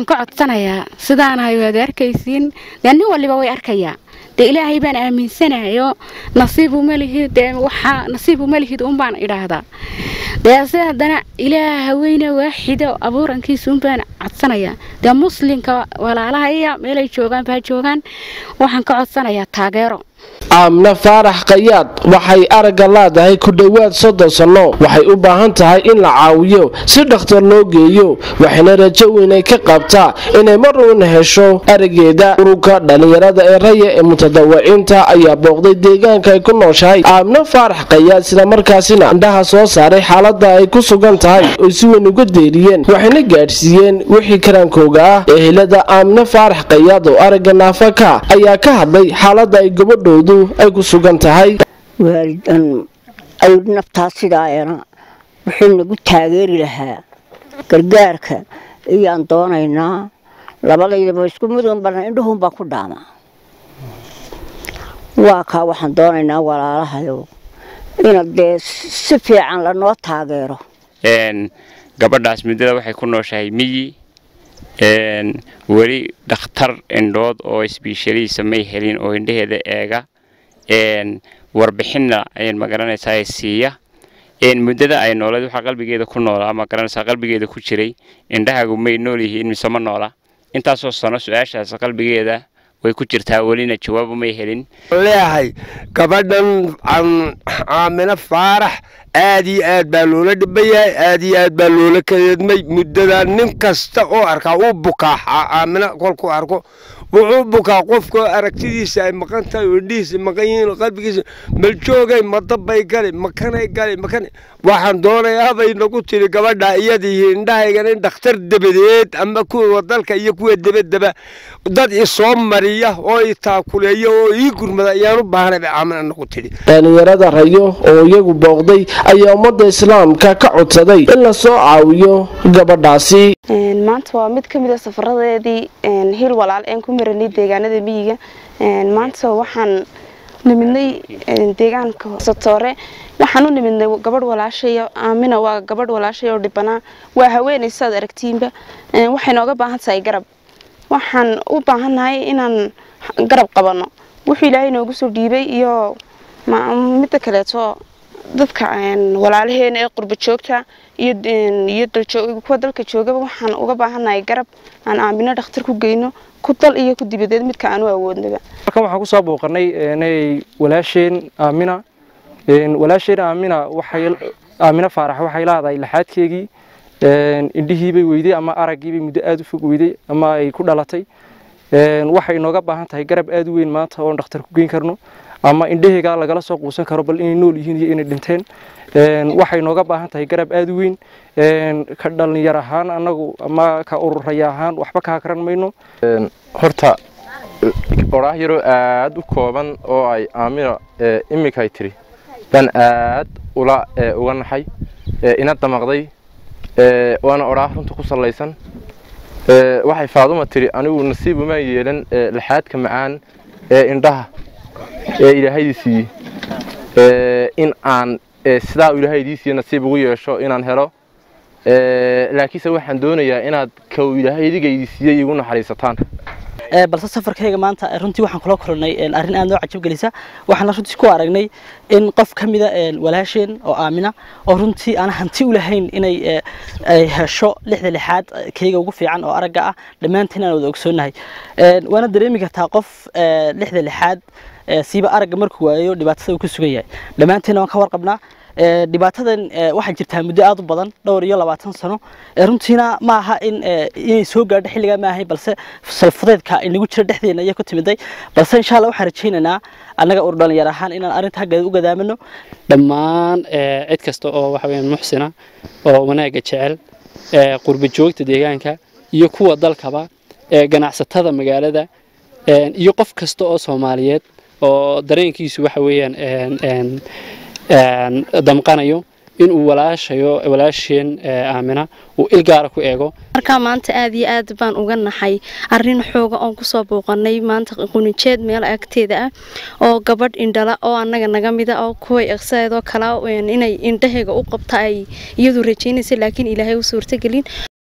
ka codsanayaa sidaanahay waad arkaysiin dee nin waliba way arkayaa dee ilaahay baan aaminsanayo nasiibu malihid dee waxaa nasiibu malihid unbaan idhaahdaa dee se haddana ilaaha weyne waaxida abuurankiisa unbaan codsanayaa dee muslimka walaalahaya meelay joogaan baa joogaan waxaan ka codsanayaa taageero aamna faarax kayaad waxay aragga leedahay ku dhowaad soddon sanno waxay u baahan tahay in la caawiyo si dhakhtar loo geeyo waxayna rajo weynay ka qabtaa inay mar uuna hesho araggeeda ururka dhallinyarada ee raya ee mutadawiciinta ayaa booqday deegaanka ay ku nooshahay aamna faarax kayaad islamarkaasina indhaha soo saaray xaalada ay ku sugan tahay oy si weyn uga deeriyeen waxayna gaadhsiiyeen wixii karaankooga ah ehelada aamna faarax kayaad oo aragga naafaka ayaa ka hadlay xaalada ay gabadhoodu ay ku sugan tahay waalidan ay naftaa sidaayana wuxuu nagu taageeri lahaa gargaarka ayaan doonaynaa labadaydaba isku mudan bana indhuhunbaa ku dhaama waa kaa waxaan doonaynaa walaalahayo ina dee si fiican lanoo taageero gabadhaas muddada waxay ku nooshahay miyi weli dhakhtar indhood oo isbiishaliisa may helin oo indhaheeda eega warbixinna ayaan magaranaysaa siiya muddada ay nooleed waxaa qalbigeeda ku noolaa magaranaysaa qalbigeeda ku jiray indhahaagu may nool yihiin mise ma noola intaasoo sano su-aashaas qalbigeeda way ku jirtaa welina jawaabo may helin leeyahay gabadhan caamino faarax aad iyo aad baa loola dhibayahay aad iyo aad baa loola kadeedmay muddada nin kasta oo arkaa uu bukaa caamino kolkuu arko wuxuu bukaa qofkoo aragtidiisa ay maqan tahay oo indhihiisa maqan yihiin qalbigiisa maljoogay madabbay gali makanay gali makan waxaan doonayaa bay nagu tiri gabadha iyadii indhahaygan in dhakhtar dabadeed ama kuwa dalka iyo kuwa debadaba dad isoo mariya oo i taakuleeya oo ii gurmada ayaan u baahnay bay caamina nagu tidhi dhallinyarada rayo oo iyagu booqday ayaa ummadda islaamka ka codsaday in la soo caawiyo gabadhaasi maanta waa mid ka mid a safaradeedii hil walaal een ku maranay deegaanada miyiga maanta waxaan nimidnay deegaanka satoore waxaan u nimidnay gabadh walaashaya aamina waa gabadh walaashay oo dhibanaa waa haweenay sidaad aragtiinba waxay nooga baahan tahay garab waxaan u baahannahay inaan garab qabanno wuxuu ilaahay noogu soo dhiibay iyo midda kaleeto dadka walaalaheena ee qurba joogta iyo kuwa dalka joogaba waxaan uga baahannahay garab aan aamino dhakhtar ku geyno ku dal iyo ku dibadeed midka aan u awoodnaba halkan waxaan kusoo booqanay inay walaasheen aamina walaasheen aamina waxay aamina faarax waxay leedahay laxaadkeegii indhihiibay weyday ama araggiibay muddo aada u fog weyday ama ay ku dhalatay waxay inooga baahan tahay garab aada u weyn maanta oon dhakhtar ku geyn karno ama indhaheygaa lagala soo quusan karo bal inay nool yihiin iyo inay dhinteen waxay nooga baahan tahay garab aada u weyn ka dhalinyar ahaan anagu ama ka ururaya ahaan waxba kaa karan mayno horta oraah yaroo aada u kooban oo ay aamina iminkay tiri baan aad ula uga naxay ina damaqday waana oraah runta ku sallaysan waxay faaduma tiri anigu nasiib umaan yeelan laxaadka macaan ee indhaha ee ilaahaydii siiyey in aan sidaa ilaahaydii siiye nasiib ugu yeesho inaan helo laakiinse waxaan doonayaa inaad kow ilaahaydigaydii siiyey igu naxariisataan balse safarkayga maanta runtii waxaan kula kulannay arrin aad noo cajab gelisa waxaan runtii ku aragnay in qof ka mida walaasheen oo aamina oo runtii aan hanti u lahayn inay hesho lixda lixaad kayga ugu fiican oo aragga ah dhammaantiin aan wada ogsoonnahay waana dareemi kartaa qof lixda lixaad siiba aragga markuu waayo dhibaatada uu ku sugan yahay dhammaantiina waan ka warqabnaa dhibaatadan waxaa jirtaa muddo aad u badan dhowr iyo labaatan sano runtiina ma aha in inay soo gaadho xilligaa ma ahay balse salfudeedka inagu jira dhexdeena ayaa ku timiday balse insha allah waxaan rajaynaynaa annaga ur dhalinyar ahaan inaan arrinta haggeeda u gadaamano dhammaan cid kasta oo waxa weyaan muxsina oo wanaagga jecel qurba joogta deegaanka iyo kuwa dalkaba ganacsatada magaalada iyo qof kasta oo soomaaliyeed oo dareenkiisu waxa weeyaan damqanayo inuu walaashayo walaasheen aamina uu il gaara ku eego markaa maanta aad iyo aad baan uga naxay arrin xooga oon kusoo booqanay maanta qunijeed meel agteeda ah oo gabadh indhala oo annaga naga mida oo kuway iqsadeedoo kala inay indhahayga u qabta ay iyadu rajaynaysa laakiin ilaahay u suurtagelin